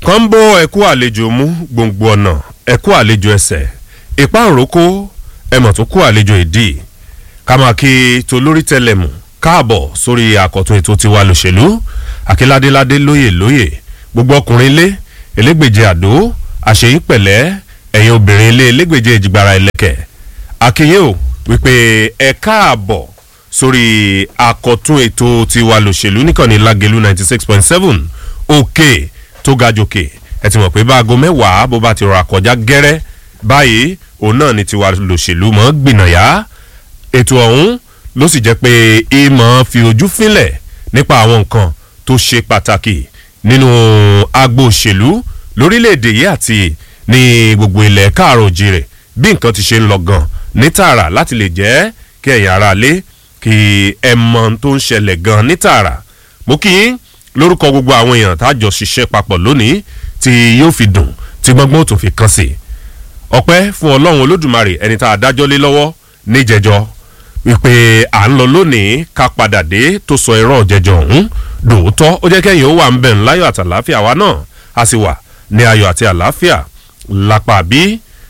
ọ̀kan ń bọ́ ẹ̀kú àlejò mú gbòǹgbò ọ̀nà ẹ̀kú àlejò ẹsẹ̀ ìpá òrókó ẹ̀mọ̀ tó kú àlejò ìdí ká máa kí tolórí tẹlẹmù káàbọ̀ sórí àkọ́tún ètò tiwa lòṣèlú àkíládéládé lóyè lóyè gbogbo ọkùnrin ilé elégbèje àdó àṣeyí pẹ̀lẹ́ ẹ̀yin obìnrin ilé elégbèje ìjìgbara ẹlẹ́kẹ̀ akínyé o wípé ẹ káàbọ̀ sórí àkọ́tún ètò tiwa lòṣèlú níkànnì lágẹ̀lú ninety six point seven òkè tó ga jòkè ẹ ti mọ̀ pé báago mẹ́wàá bó bá ti rọ àkọjá gẹ́rẹ́ báyìí òun náà ni tiwa lòṣèlú mọ́ gbìnàyà ètò ọ̀hún ló sì jẹ́ pé ìmọ̀ fi ojú fínlẹ̀ nípa àwọn nǹkan tó ṣe pàtàkì nínú agbo òṣèlú lórílẹ̀‐èdè yìí àti ní gbogbo ilẹ̀ káàrọ̀ òjìrè bí nǹkan ti ṣe ń lọ gan ní tààrà láti lè jẹ́ kí ẹ̀yin ara lé kí ẹ mọ tó ń ṣẹlẹ̀ gan ní tààrà mo kí yín lórúkọ gbogbo àwọn èèyàn tá a jọ ṣiṣẹ́ papọ̀ lónìí tí yóò fi dùn tí gbọ́ngbọ́n tó fi kàn sí ọpẹ́ fún ọlọ́run olódùmarè ẹni tá a dájọ́ lé lọ́wọ́ níjẹjọ́ wípé à ń lọ lónìí ká padà dé tó sọ ẹ̀rọ jẹjọ ọ̀hún dòótọ́ ó jẹ́ kẹ́yìn ó wà ń bẹ̀ ń láyọ̀ àti àlàáfíà wa náà a sì wà ní ayọ̀ àti àlàáfíà lápá bí.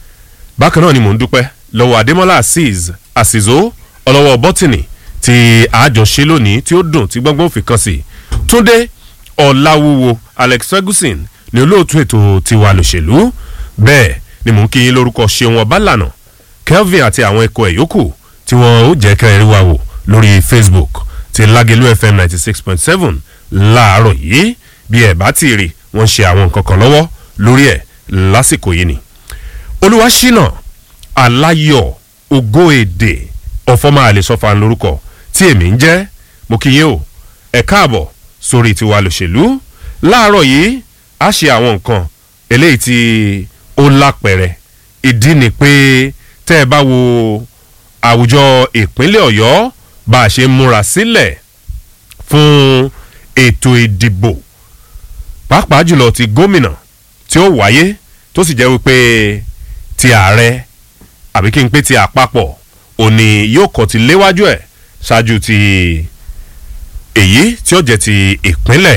bákan náà ni mò ń dúpẹ́ lọ́wọ́ adémọ́lá azeez àsìzó ọlọ́wọ́ bọ́tìnì tí àjọṣe lónìí tí ó dùn tí gbọ́ngbọ́n fi kàn sí túndé ọ̀làwúwo alex ferguson ní olóòtú ètò tiwa lòṣèlú bẹ́ẹ̀ ni mò ń kí yín lórúkọ ṣeun ọbálànà kelvin àti àwọn ikọ̀ ẹ̀ yòókù tí wọ́n ó jẹ́ kẹrin wa wò lórí facebook ti lágẹ̀lú fm ninety six point seven láàárọ̀ yìí bí ẹ̀ bá ti rí wọ́n ṣe àwọn nǹkan kan lọ́wọ́ lórí ẹ̀ lásìkò yìí ni. olúwaṣínà aláyọ̀ ògo èdè ọ̀fọ́mà àlesọ́fà lórúkọ tí èmi ń jẹ́ mo kí yín o ẹ̀ káàbọ̀ sórí tiwa lòṣèlú láàárọ̀ yìí a ṣe àwọn nǹkan eléyìí tí ó lápẹ̀rẹ̀ ìdí ni pé tẹ́ ẹ bá wo àwùjọ ìpínlẹ̀ ọ̀yọ́ bá a ṣe múra sílẹ̀ fún ètò ìdìbò pàápàá jùlọ ti gómìnà tí ó wáyé tó sì jẹ́ wípé ti ààrẹ àbí kí n pé ti àpapọ̀ òní yóò kọ́ ti léwájú ẹ̀ ṣáájú ti èyí tí ó jẹ́ ti ìpínlẹ̀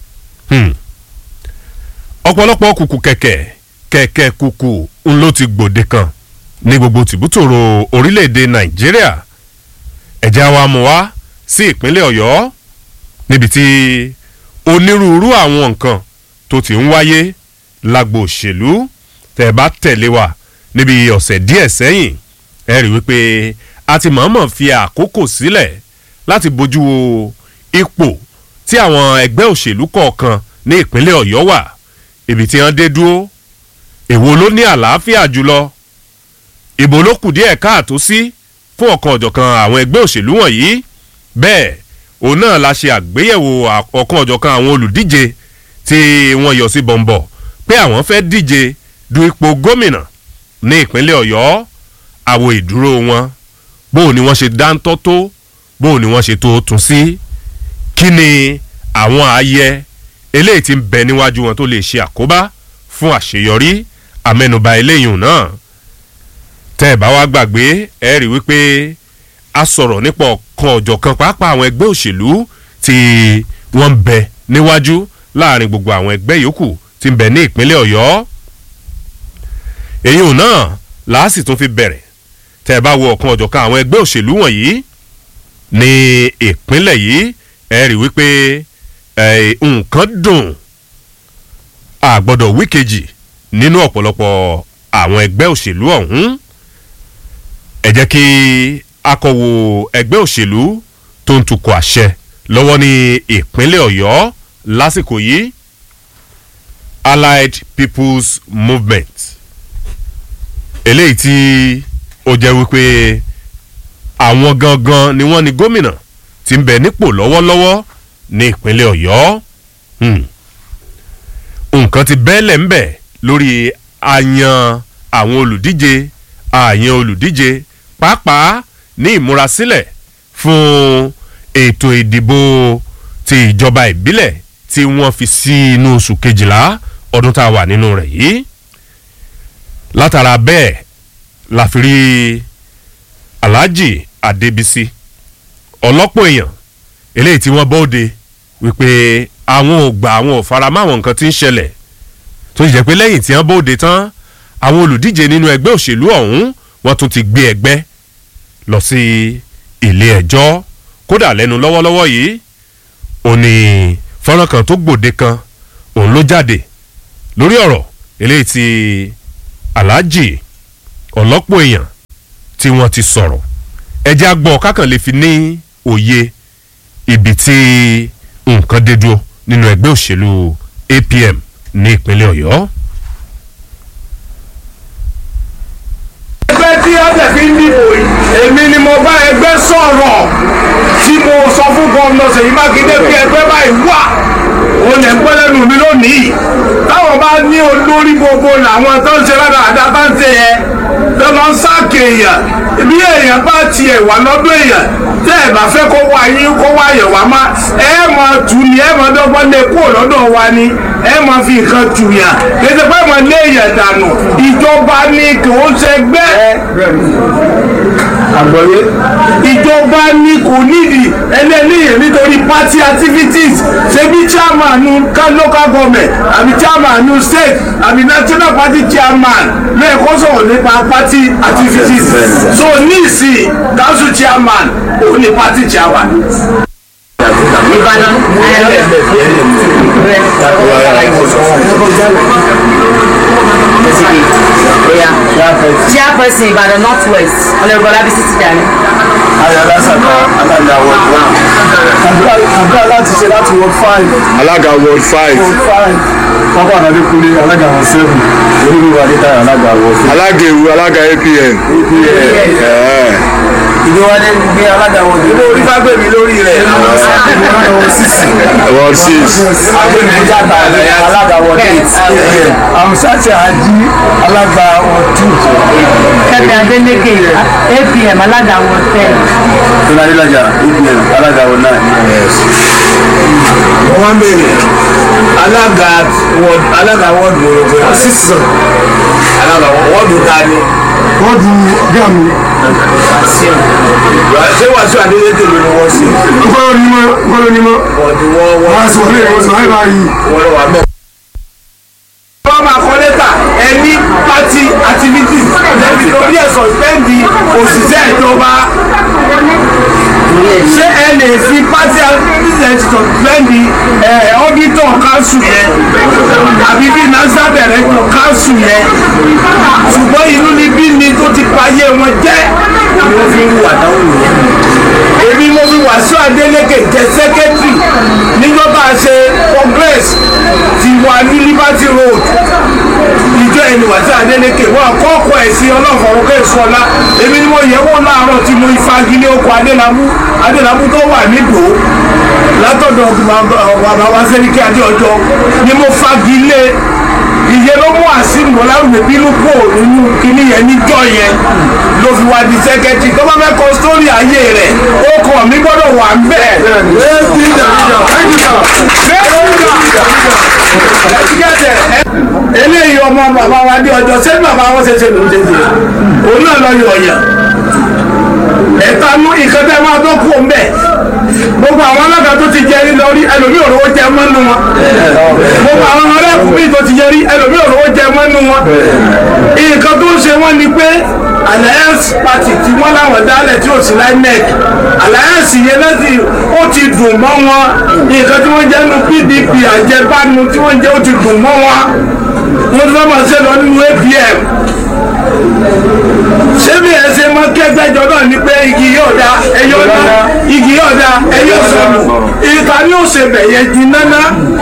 ọ̀pọ̀lọpọ̀ kùkù kẹ̀kẹ́ kẹ̀kẹ́ kùkù ń ló ti gbòde kan ní gbogbo tìbútòrò orílẹ̀-èdè nàìjíríà ẹ̀jẹ̀ wa mú wá sí ìpínlẹ̀ ọ̀yọ́ níbi tí onírúurú àwọn nǹkan tó ti ń wáyé lágbo òṣèlú tẹ̀ bá tẹ̀lé wa níbi ọ̀sẹ̀ díẹ̀ sẹ́yìn ẹ rí wípé a ti mọ̀ọ́mọ̀ fi àkókò sílẹ̀ láti bójú wo ipò tí àwọn ẹgbẹ́ òṣèlú kọ̀ọ̀kan ní ìpínlẹ̀ ọ̀yọ́ wà ibi tí wọ́n dé dúró èwo ló ní àlàáfíà jùlọ ìbò ló kù díẹ̀ káàtó sí fún ọ̀kan ọ̀jọ̀kan àwọn ẹgbẹ́ òṣèlú wọ̀nyí bẹ́ẹ̀ òun náà la ṣe àgbéyẹ̀wò ọ̀kan ọ̀jọ̀kan àwọn olùdíje tí wọ́n yọ sí bọ̀m̀bọ̀ pé àwọn fẹ́ díje du ipò gómìnà ní ìpínlẹ̀ ọ̀yọ́ àwo ìdúró wọn bóun ni wọ́n ṣe dáńtọ́ tó bóun ni wọ́n ṣe tó tún sí kí ni àwọn ààyè eléyìí ti ń bẹ níwájú wọn tó lè ṣe àkóbá fún àṣeyọrí amẹnuba eléyìí náà tẹ́ ẹ̀ bá wá gbàgbé ẹ rí wípé a sọ̀rọ̀ nípa ọ̀kan ọ̀jọ̀kan pàápàá àwọn ẹgbẹ́ òṣèlú tí wọ́n ń bẹ níwájú láàrin gbogbo àwọn ẹgbẹ́ yòókù tí ń bẹ ní ìpínlẹ̀ ọ̀yọ́ èyí náà làásì tó fi bẹ̀rẹ̀ tẹ́ ẹ bá wo ọ̀kan ọ̀jọ̀kan àwọn ẹgbẹ́ òṣèlú wọ̀nyí ní ìpínlẹ̀ yìí ẹ rí wípé nǹkan dùn àgbọ̀dọ̀ wíkejì nínú ọ̀pọ̀lọpọ̀ àwọn ẹgbẹ́ òṣèlú ọ̀hún ẹ jẹ́ kí akọ̀wò ẹgbẹ́ òṣèlú tó ń tukọ̀ àṣẹ lọ́wọ́ ní ìpínlẹ̀ ọ̀yọ́ lásìkò yìí allied people's movement eléyìí tí ó jẹ́ wípé àwọn gangan ni wọ́n ní gómìnà tí ń bẹ nípò lọ́wọ́lọ́wọ́ ní ìpínlẹ̀ ọ̀yọ́ nǹkan ti bẹ́ẹ̀lẹ̀ ń bẹ̀ lórí àyàn àwọn olùdíje àyàn olùdíje pàápàá ní ìmúrasílẹ̀ fún ètò ìdìbò ti ìjọba ìbílẹ̀ tí wọ́n fi sí inú oṣù kejìlá ọdún tá a wà nínú rẹ̀ yìí látara bẹ́ẹ̀ la fi rí alhaji adébísí ọlọ́pọ̀ èèyàn eléyìí tí wọ́n bóde wípé àwọn ò gbà àwọn ò fara mọ́ àwọn nǹkan tí ń ṣẹlẹ̀ tó sì jẹ́ pé lẹ́yìn tí wọ́n bóde tán àwọn olùdíje nínú ẹgbẹ́ òṣèlú ọ̀hún wọ́n tún ti gbé ẹgbẹ́ lọ sí ilé ẹjọ́ kódà lẹ́nu lọ́wọ́lọ́wọ́ yìí ó ní fọ́nrán kan tó gbòde kan òun ló jáde lórí ọ̀rọ̀ eléyìí tí aláàjì ọ̀lọ́pọ̀ èèyàn tí wọ́n ti sọ̀rọ̀ ẹjẹ́ agbọ́ kákan lè fi ní òye ibi tí nǹkan dé dúró nínú ẹgbẹ́ òṣèlú APM ní ìpínlẹ̀ Ọ̀yọ́. ẹgbẹ́ tí ọ̀dẹ̀ fi ń dìbò yìí èmi ni mo bá ẹgbẹ́ sọ̀rọ̀ tí mo sọ fún gómìnà Ṣèyí Mákindé pé ẹgbẹ́ báyìí wà òun lè ń pẹ́ lẹ́nu mi lónìí táwọn bá ní olórí gbogbo làwọn tó ń ṣe ládàáda bá ń ṣe yẹn tó lọ ń sáàkì èèyàn bí èèyàn bá tiẹ̀ wà lọ́dún èèyàn tẹ́ ẹ̀ bá fẹ́ kó wá yín kó wá yẹ̀ wá má ẹ máa tù ní ẹ máa dọ́gbọ́n lé kúrò lọ́dọ̀ wa ni ẹ máa fi nǹkan tù yàn kéde pé máa lé èèyàn dànù ìjọba ni kò ń ṣẹgbẹ́ àgbọ̀yé. ìjọba ni kò nídìí ẹlẹ́nìyàn nítorí party activities ṣebí chairman local government àbí chairman state àbí national party chairman lẹ́ẹ̀kọ́ sọ̀rọ̀ nípa party activities so níìsín council chairman òun ni party chairman. Ìbàdàn chairperson Ìbàdàn north west ọlọ́gbọ́n lábísí ti dàní. ayọ̀dásàkà alága ward one. àdúrà láti ṣe láti ward five alága ward five. ward five pápá àdàdékúnlé alága ward seven olúwa adétayọ alága ward six. alága ewu alága apn. ìdíwálé gbé alága ward ilé orí bá gbé mi lórí rẹ̀. ward six. agbẹnudíjàta alága ward eight amusase ají alága ward two. Kẹ́mi Adélékè APM alága wọn tẹ̀. tóní adélájà apm alága ward nine. wọ́n ń bèrè alága ward alága ward gbòòrò sísè alága ward ta ni. wọ́n du ọgá mi. ṣé wàásù adélékè ló ni wọ́n ṣe. nkọ́lọ́ ni mọ́ nkọ́lọ́ ni mọ́. wọ́n ti wọ́n wọ́n. wọ́n á sọ fún ìwọ̀n sọ ayé báyìí. wọ́n lọ wà mẹ́. wọ́n máa kọ́ lẹ́tà ẹni party activities lẹ́bi lórí ẹ̀sọ̀ ìpẹ́ǹdì òṣìṣẹ́ ìjọba ṣé ẹ lè fi party activities ẹ̀ ti ìpẹ́ǹdì auditor council yẹn àbí bí national director council yẹn ṣùgbọ́n inú níbí ni tó ti payé wọn jẹ́ ni wọ́n fi ń wà dáhùn yẹn èmi mo fi Wàsíù Adélékè jẹ sẹkẹtìrì níjọba ṣe congress ti wà ní Liberty Road ìjọ ẹni Wàsíù Adélékè wọn kọ́kọ́ ẹ̀ sí ọlọ́fọ̀ọ́ kẹ́sọ́lá èmi ni mo yẹ wọ́n láàárọ̀ tí mo ifagilé oko Adélábù Adélábù tó wà nídò látọ̀dọ̀ bàbá wa Sẹ́ríkì Adéọjọ́ ni mo fagilé ìyẹn ló mú àsìmù ọlárùmí bínú kò nínú kíní yẹn níjọ́ yẹn ló fi wá di sẹ́kẹ́tì tó bá fẹ́ kọ sórí ayé rẹ̀ ó kọ̀ mí gbọ́dọ̀ wà ń bẹ̀. eléyìí ọmọ bàbá wa dé ọjọ́ sẹ́ni bàbá wọn ṣe ṣe lòún ṣe ṣe òun náà lọ yọ ọ̀yàn ẹ̀ta mú nǹkan tẹ́ máa tó kú ọ̀nbẹ gbogbo àwọn alága tó ti jẹ rí lórí ẹlòmíì òrówó jẹ mọ́nú wọn gbogbo àwọn ọlẹ́kùn bíi tó ti jẹ rí ẹlòmíì òrówó jẹ mọ́nú wọn nǹkan tó ń ṣe wọ́n ni pé alliance party tí wọ́n láwọn dálẹ̀ tí ò sí linec alliance yẹn láti ó ti dùn mọ́ wọn nǹkan tí wọ́n jẹ́ nu pdp àjẹbánu tí wọ́n jẹ́ ó ti dùn mọ́ wọn wọ́n ti fẹ́ máa ṣe lọ nínú apm ṣé bí ẹ ṣe mọ kẹgbẹjọ náà ni pé igi yóò da ẹyọ ná igi yóò da ẹyọ sọnù ìta ni ó ṣe bẹ̀yẹ di nánà.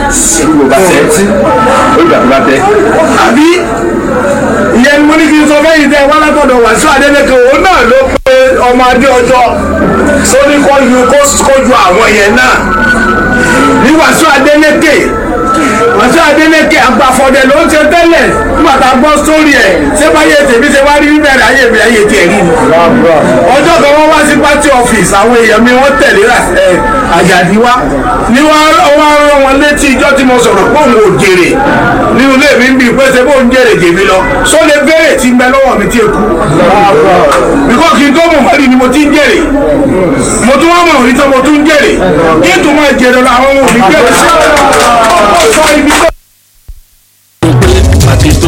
àbí ìyẹn mo ní kí n sọ fẹ́yìn tẹ wọ́n látọ̀dọ̀ Wàsíù Adélékè òun náà ló pe ọmọ adé ọjọ́ sóní kó ju kó ju àwọn yẹn náà ní Wàsíù Adélékè Wàsíù Adélékè agbafọdẹ ló ń ṣe tẹ́lẹ̀ nígbà tá a gbọ́ sórí ẹ̀ ṣé báyé tèmi ṣe wá rí bíbẹ̀rẹ̀ ayé mi ayé tiẹ̀ rí ni. ọjọ́ kan wọ́n wá sí party office àwọn èèyàn mi wọ́n tẹ̀lé àjàdí wá ní wọ́n wá rán wọn létí ìjọ́ tí mo sọ̀rọ̀ pé òun ò jèrè nínú ilé mi ń bí pé ṣe bó ń jèrè jèmi lọ só lè béèrè tí ń bẹ lọ́wọ́ mi tí èkú. bíkọ́ kí n tó mọ̀ mọ́rí ni mo ti ń jèrè mo tún wá mọ̀ rí tán mo tún ń jèrè kí n tún máa jèrè lọ àwọn ohun òbí jèrè sí ọ̀pọ̀ sọ ibi tó.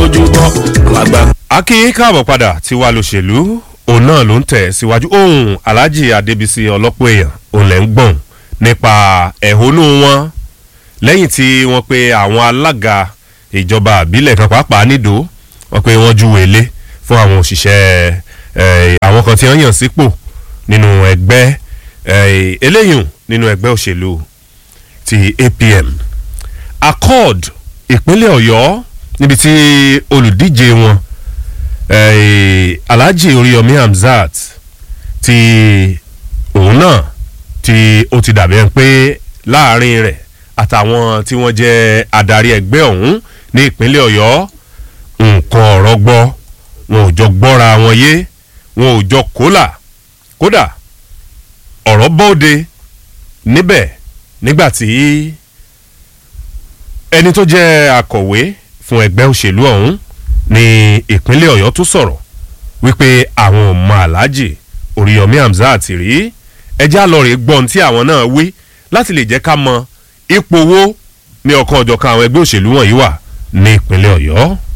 tójú bọ́ àwọn àgbà. akínyín káàbọ̀ padà tí wàá lòṣèlú òun náà ló ń tẹ̀ síwájú ohun alhaji adébísí ọlọ́pọ̀ èèyàn òun lẹ́ ń gbọ̀n nípa ẹ̀hónú wọn lẹ́yìn tí wọ́n pe àwọn alága ìjọba àbílẹ̀ kan pàápàá nídò wọ́n pe wọ́n júwèé lé fún àwọn òṣìṣẹ́ eh, àwọn kan tí wọ́n yàn sípò nínú ẹgbẹ́ eh, eléyìí nínú ẹgbẹ́ òṣèlú ti apm accord ìpínlẹ̀ ọ̀yọ́ níbi tí olùdíje wọn eh, alhaji oríyọmí hamzat ti òun náà tí ó ti dàbí ẹni pé láàrin rẹ̀ àtàwọn tí wọ́n jẹ́ adarí ẹgbẹ́ ọ̀hún ní ìpínlẹ̀ ọ̀yọ́ nǹkan ọ̀rọ̀ gbọ́ wọn ò jọ gbọ́ra wọn yé wọn ò jọ kólà kódà ọ̀rọ̀ bọ́ọ̀dẹ níbẹ̀ nígbà tí ẹni tó jẹ́ akọ̀wé fún ẹgbẹ́ òṣèlú ọ̀hún ní ìpínlẹ̀ ọ̀yọ́ tó sọ̀rọ̀ wípé àwọn ò mọ aláàjì oríyọmí hamzat rí ẹjẹ́ àlọ́rẹ̀ gbọ́n tí àwọn náà wí láti lè jẹ́ ká mọ ipò wo ní ọ̀kan ọ̀jọ̀kan àwọn ẹgbẹ́ òṣèlú wọ̀nyí wà ní ìpínlẹ̀ ọ̀yọ́.